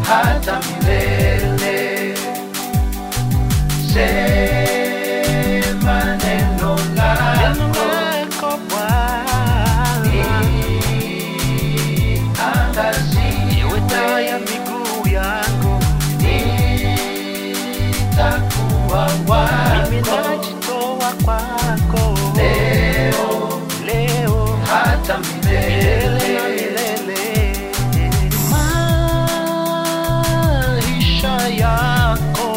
hata milele. Sema neno Neno lako lako Bwana iwe taa ya niangazie, miguu yangu. nitakuwa Mimi wako najitoa kwako leo leo hata milele na milele. milele. Maisha yako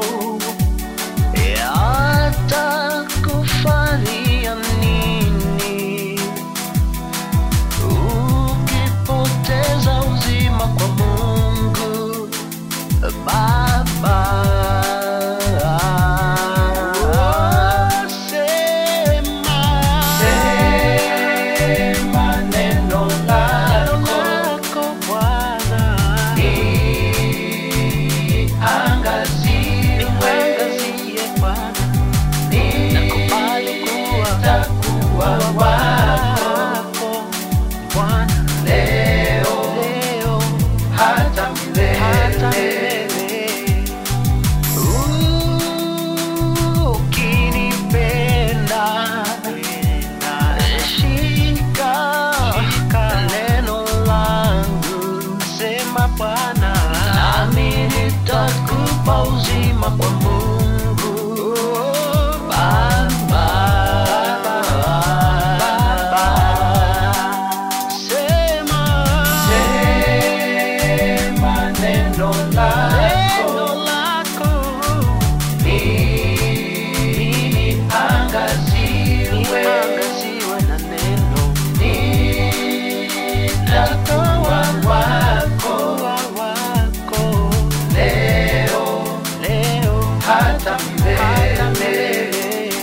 yatakufanyia nini ukipoteza uzima kwa Mungu Baba? Sema Sema neno lako lako Bwana, niangazie, niangazie Bwana, nakubali kuwa nitakuwa wako wako Bwana, leo leo hata hata milele. milele. Ukinipenda, shika neno langu, sema Bwana, nami nitakupa uzima kwa Mungu Baba. Sema Sema neno neno lako lako niangaziwe, niangaziwe na neno nitakuwa wako kuwa wako leo leo hata hata milele. milele.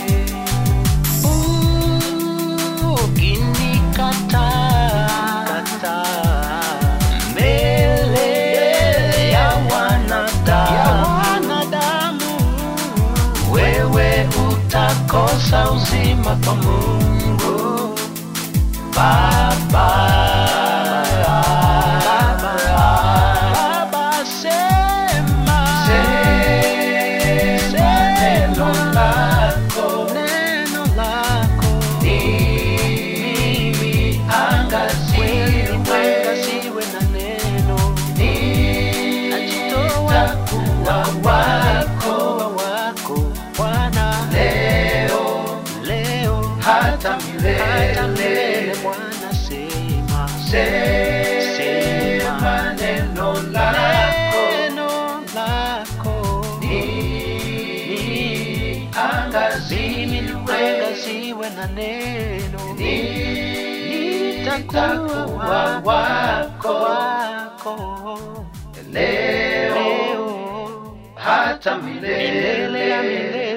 Ukinikataa mbele ya wanadamu, wewe utakosa uzima kwa Mungu Baba. Baba, sema Sema neno lako neno lako niangaziwe, Niangaziwe na neno nitakuwa wako kuwa wako Bwana leo leo hata hata milele milele. Bwana sema Sema neno lako neno lako niangaziwe, niangaziwe na neno nitakuwa wako wako leo leo hata milele ya milele. milele